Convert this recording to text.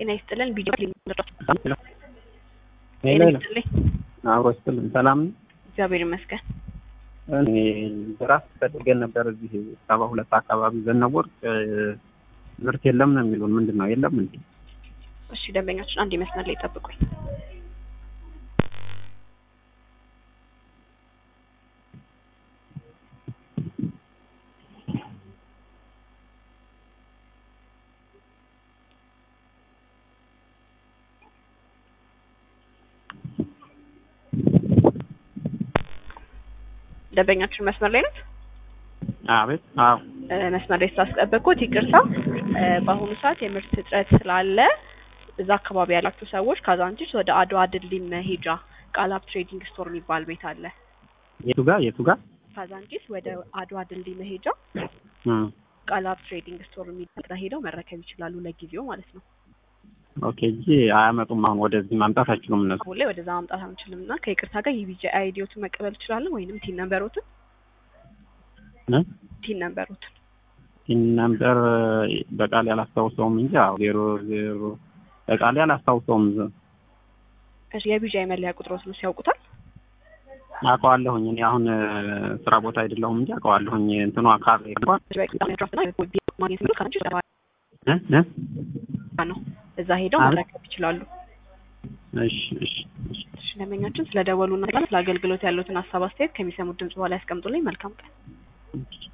ጤና ይስጥልን። ቪዲዮ ሄሎ ጤና ሄሎ ይስጥልኝ። አብሮ ይስጥልን። ሰላም ነው? እግዚአብሔር ይመስገን። እኔ ራስ ፈልገን ነበር እዚህ ሰባ ሁለት አካባቢ ዘነበወርቅ ምርት የለም ነው የሚሉን። ምንድን ነው የለም እንዴ? እሺ ደንበኛችን አንድ መስመር ላይ ጠብቁኝ። ደንበኛችን መስመር ላይ ናት። አቤት። አዎ እ፣ መስመር ላይ ስላስጠበቅኩት ይቅርታ። እ፣ በአሁኑ ሰዓት የምርት እጥረት ስላለ እዛ አካባቢ ያላችሁ ሰዎች ካዛንቺስ ወደ አድዋ ድልድይ መሄጃ ቃላብ ትሬዲንግ ስቶር የሚባል ቤት አለ። የቱ ጋር የቱ ጋር? ካዛንቺስ ወደ አድዋ ድልድይ መሄጃ እም፣ ቃላብ ትሬዲንግ ስቶር የሚባል ጋር ሄደው መረከብ ይችላሉ፣ ለጊዜው ማለት ነው። ኦኬ እንጂ አያመጡም። አሁን ወደዚህ ማምጣት አይችሉም እነሱ። አሁን ላይ ወደዛ ማምጣት አንችልም እና ከይቅርታ ጋር የቢጂ አይዲዮትን መቀበል ትችላለን፣ ወይንም ቲን ነንበሮትን እ? ቲን ነንበሮትን ይህን ነምበር በቃል ያላስታውሰውም እንጂ አዎ ዜሮ ዜሮ በቃል ያላስታውሰውም እሺ፣ የቢጂ መለያ ቁጥሮትን ሲያውቁታል? አውቀዋለሁኝ። እኔ አሁን እ፣ ስራ ቦታ አይደለሁም እንጂ አውቀዋለሁኝ። እንትኗ ካር እንኳን ማግኘት የሚሉ ከአንቺ እ? እ? ነው እዛ ሄደው አቤት። መረከብ ይችላሉ። እሺ እሺ እሺ እሺ ደንበኛችን ስለ ደወሉና ስለ አገልግሎት ያሉትን ሀሳብ አስተያየት ከሚሰሙት ድምጽ በኋላ ያስቀምጡልኝ። መልካም ቀን። እሺ